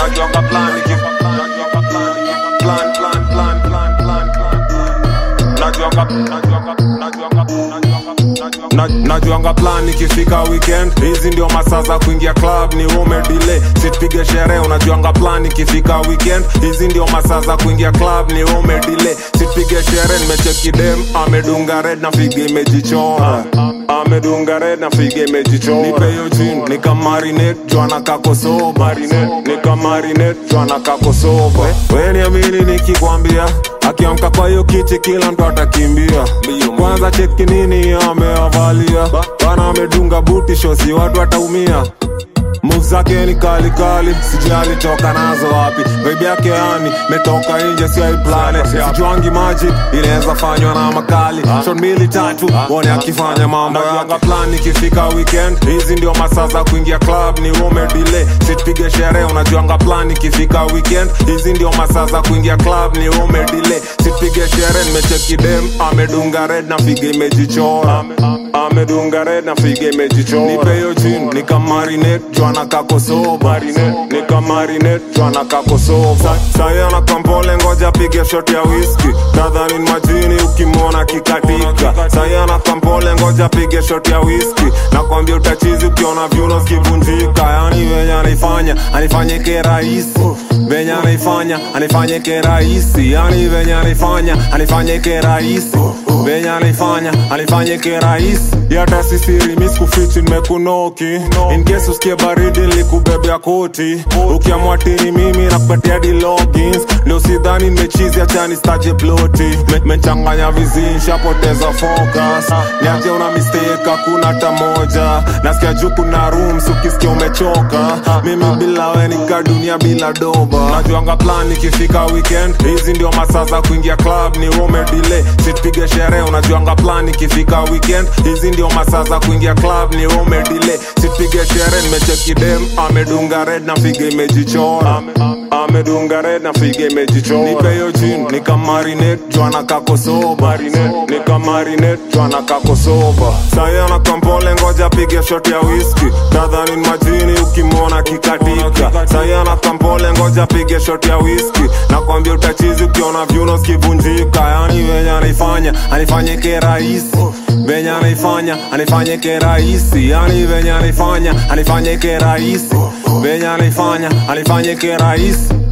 najuanga plan ikifika najuanga plan plan plan plan plan plan plan najuanga najuanga najuanga najuanga Na- najuanga plan ikifika weekend hizi ndio masaa za kuingia club ni umedile sipige sherehe unajuanga plan ikifika weekend hizi ndio masaa za kuingia club ni umedile sipige sherehe nimecheki dem amedunga red na figa imejichora amedunga red na figa imejichora nipe hiyo jin nikamarinate jwana kakosoba nikamarinate jwana kakosoba weni amini nikikwambia akiamka kwa hiyo kiti kila mtu atakimbia kwanza cheki nini ameavalia bana amedunga buti shosi watu wataumia Moves zake ni kali kali, sijui alitoka nazo wapi. Baby yake yani metoka nje, si aiplane. Sijuangi magic inaweza fanywa na makali. Shot mbili tatu, wone akifanya mambo yake. plan ikifika weekend, hizi ndio masaa za kuingia club, ni ume delay. Sipige sherehe, unajuanga plan ikifika weekend, hizi ndio masaa za kuingia club, ni ume delay. Sipige sherehe, nimecheki dem amedunga red na figa imejichora amedunga red na figa imejichora nipe hiyo jin nikamarinate jwana kakosoba nikamarinate jwana kakosoba sahi ana kampole ngoja pige shot ya whisky nadhani ni majini ukimwona kikatika sahi ana kampole ngoja pige shot ya whisky nakwambia utachizi ukiona vyuno zikivunjika yani venye anaifanya anifanyike rahisi venye anaifanya anifanyike rahisi yani venye anaifanya anifanyike rahisi venye anaifanya anifanyike rahisi yata sisiri miskufichi nimekunoki in case usikie baridi nilikubebea koti ukiamwatini mimi nakupatia di logins ndio sidhani nimechizi achani staje ploti Me- mechanganya vizii nshapoteza focus niaje una mistake hakuna hata moja nasikia juu kuna rooms ukisikia umechoka mimi bila we nika dunia bila doba najuanga plan ikifika weekend hizi ndio masaa za kuingia club ni ume delay sipige sherehe unajuanga plan ikifika weekend hizi ndio masaa za kuingia club ni ume delay sipige sherehe nimecheki dem amedunga red na figa imejichora amedunga red na figa imejichora nipe hiyo jin nikamarinate jwana kakosoba nikamarinate jwana kakosoba sahi ana kampole ngoja pige shot ya whisky nadhani ni majini ukimwona kikatika sahi ana kampole ngoja pige shot ya whisky nakwambia utachizi ukiona vyuno zikivunjika yani venye anaifanya anifanyike rahisi venye anaifanya anifanyike rahisi yani venye anaifanya anifanyike rahisi venye anaifanya anifanyike rahisi